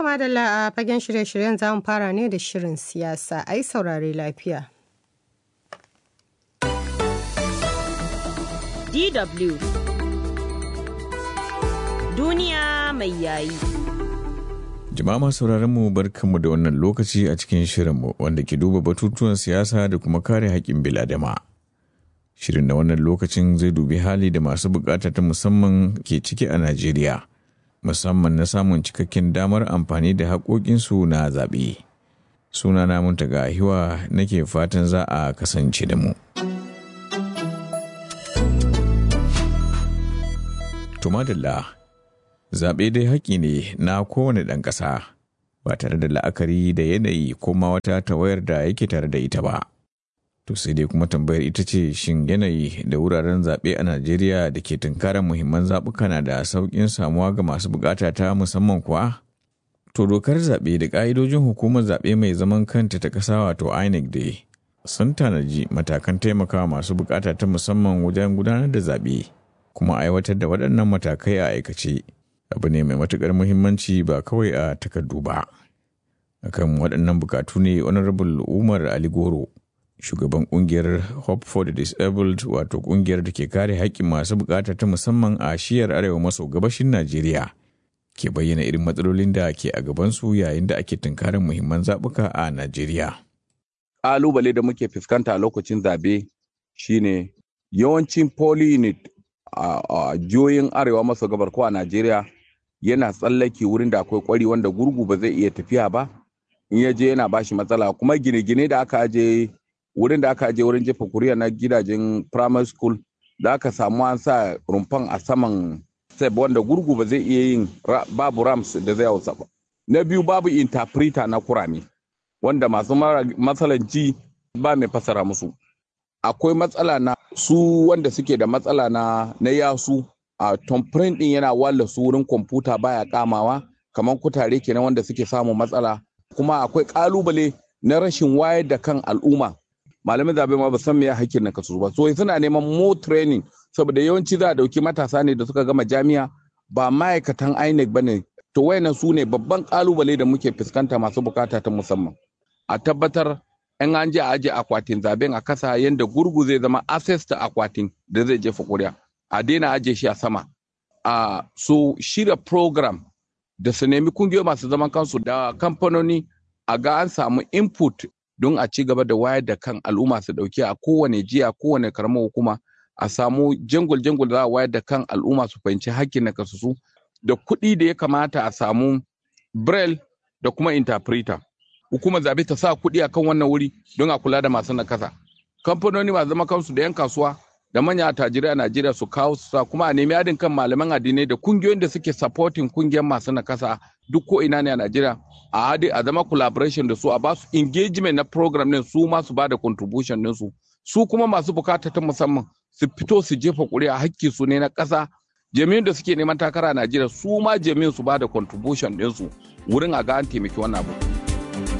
To madalla a fagen shirye-shiryen za mu fara ne da shirin siyasa a yi saurare lafiya. DW Duniya mai yayi. Jama'a masu sauraron mu barkanmu da wannan lokaci a cikin shirinmu wanda ke duba batutuwan siyasa da kuma kare haƙƙin biladama. Shirin na wannan lokacin zai dubi hali da masu bukata ta musamman ke ciki a Najeriya, musamman na samun cikakken damar amfani da haƙoƙinsu na zaɓe. Suna na Muntaga Hiwa nake fatan za a kasance da mu. Tumadilla zaɓe dai haƙƙi ne na kowane ɗan ƙasa ba tare da la'akari da yanayi ko ma wata tawayar da yake tare da ita ba. To sai dai kuma tambayar ita ce shin yanayi da wuraren zaɓe a Najeriya da ke tunkarar muhimman zaɓuka na da sauƙin samuwa ga masu buƙata ta musamman kuwa? To dokar zaɓe da ƙa'idojin hukumar zaɓe mai zaman kanta ta ƙasa wato INEC dai sun tanaji matakan taimakawa masu buƙata ta musamman wajen gudanar da zaɓe kuma aiwatar da waɗannan matakai a aikace. abu ne mai matuƙar muhimmanci ba kawai a takardu ba. Akan waɗannan bukatu ne Honorable Umar Ali Goro, shugaban ƙungiyar Hope for the Disabled wato ƙungiyar da ke kare haƙƙin masu bukata ta musamman a shiyar arewa maso gabashin Najeriya. Ke bayyana irin matsalolin da ke a gabansu yayin da ake tunkarar muhimman zaɓuka a Najeriya. Ƙalubale da muke fuskanta a lokacin zabe shine yawancin poly unit a jihohin arewa maso gabar ko a Najeriya yana tsallake wurin da akwai kwari wanda gurgu ba zai iya tafiya ba in ya je yana bashi matsala kuma gine-gine da aka aje wurin da aka aje wurin jefa kuriya na gidajen primary school da aka samu an sa rumfan a saman step wanda gurgu ba zai iya yin babu rams da zai hausa ba na biyu babu interpreter na kurame wanda masu matsalan ji ba mai fasara musu akwai matsala na su wanda suke da matsala na na yasu a tomprint din yana walla su wurin kwamfuta baya kamawa kamar kutare kenan wanda suke samun matsala kuma akwai kalubale na rashin wayar da kan al'umma malamin zabe ma ba san me hakkin na kasu ba so suna neman more training saboda yawanci za a dauki matasa ne da suka gama jami'a ba ma'aikatan INEC bane to wayannan su ne babban kalubale da muke fuskanta masu bukata ta musamman a tabbatar in an je a aje akwatin zaben a kasa yadda gurgu zai zama access ta akwatin da zai jefa kuri'a a daina aje shi a sama a so shirya program da su nemi kungiyoyi masu zaman kansu da kamfanoni a ga an samu input don a ci gaba da wayar da kan al'umma su dauki a kowane jiya kowane karamar hukuma a samu jangul jangul za a wayar da kan al'umma su fahimci hakkin na kasusu da kuɗi da ya kamata a samu braille da kuma interpreter hukumar zabe ta sa kuɗi a kan wannan wuri don a kula da masu nakasa kamfanoni masu zama kansu da 'yan kasuwa da manya attajirai a najeriya su kawo su sa kuma a nemi adin kan malaman addinai da kungiyoyin da suke supporting kungiyar masu nakasa duk ko ina ne a najeriya a hadi a zama collaboration da su a basu engagement na program din su ma su bada contribution din su su kuma masu bukata ta musamman su fito su jefa kuri'a hakki su ne na ƙasa jami'in da suke neman takara a najeriya su ma jami'in su bada contribution din su wurin a ga an taimaki wannan abu